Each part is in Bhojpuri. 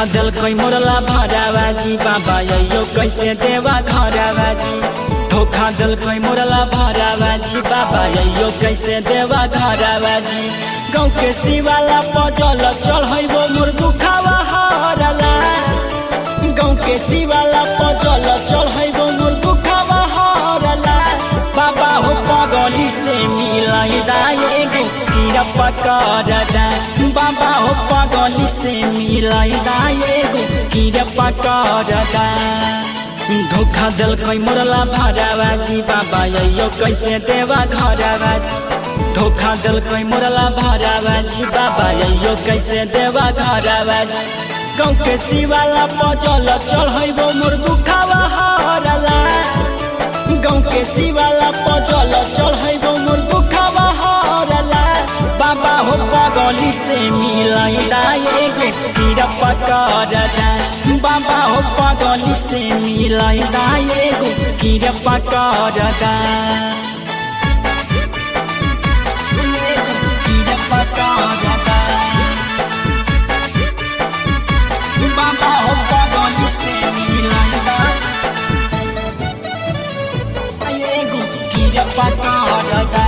धोखा दिल कोई मोरला भरावाजी बाबा यो कैसे देवा घरावाजी धोखा दिल कोई मोरला भरावाजी बाबा यो कैसे देवा घरावाजी गाँव के शिवाला पजल चढ़ैबो मोर दुखावा हरला गाँव के शिवाला पजल चढ़ैबो मोर दुखावा हरला बाबा हो पगली से मिलाई एगो कीड़ा पकड़दा बाबा हो पगली से मिलाई एगो कीड़ा पकड़दा धोखा दिल कोई मोरला भरावाजी बाबा यो कैसे देवा घरावाजी धोखा दिल कोई मोरला भरावाजी बाबा यो कैसे देवा घरावाजी गाँव के शिवाला पजल चढ़ैबो मोर दुखावा हरला गाँव के शिवाला पजल चढ़ैबो मोर दुखावा हरला बाबा हो पगली से मिलाई एगो कीड़ा पकड़दा बाबा हो पगली से मिलाई एगो कीड़ा पकड़दा कीड़ा पकड़दा बाबा हो पगली से मिलाई एगो कीड़ा पकड़दा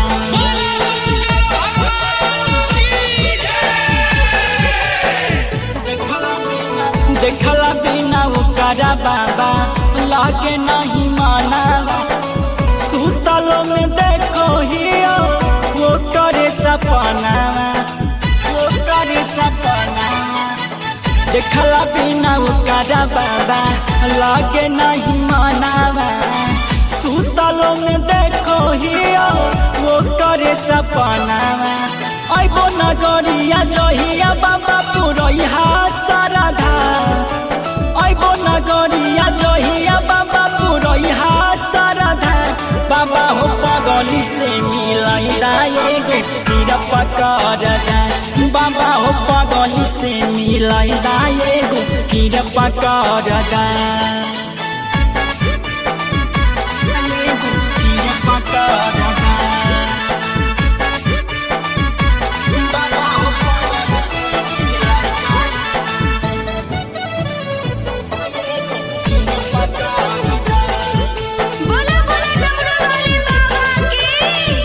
देखला बिना ओकरा बाबा लागे नहीं मानावा सुतलो में देखो हियो वो करे सपनावा वो करे सपनावा देखला बिना ओकरा बाबा लागे नहीं मानावा सुतलो में देखो हियो वो करे सपनावा आइबो नगरिया जहिया बाबा पुरैहा साराधा आइबो नगरिया जहिया बाबा पुरैहा साराधा बाबा हो पगली से मिलाई एगो कीड़ा पकड़दा बाबा हो पगली से मिलाई एगो कीड़ा पकड़दा एगो कीड़ा पकड़दा बोला बोला डमरू वाले बाबा की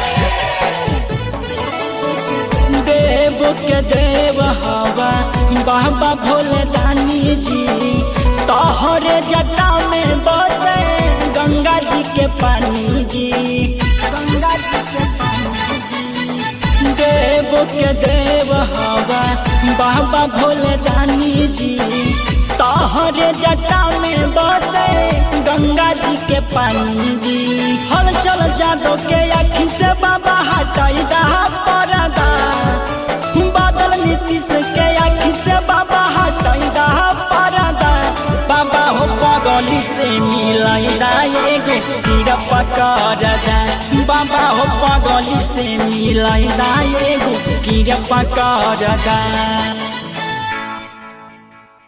देव के देव हवा बाबा भोले दानी जी तोहरे जटा में बसे गंगा जी के पानी जी गंगा जी के पानी जी देव के देव हवा बाबा भोले दानी जी तोहरे जटा में बसे गंगा जी के पानी जी हल चल जादो के आखी से बाबा हटाई दहा परदा बादल नीतीश के आखी से बाबा हटाई दहा परदा बाबा हो पगली से मिलाई एगो कीड़ा पकड़दा बाबा हो पगली से मिलाई एगो कीड़ा पकड़दा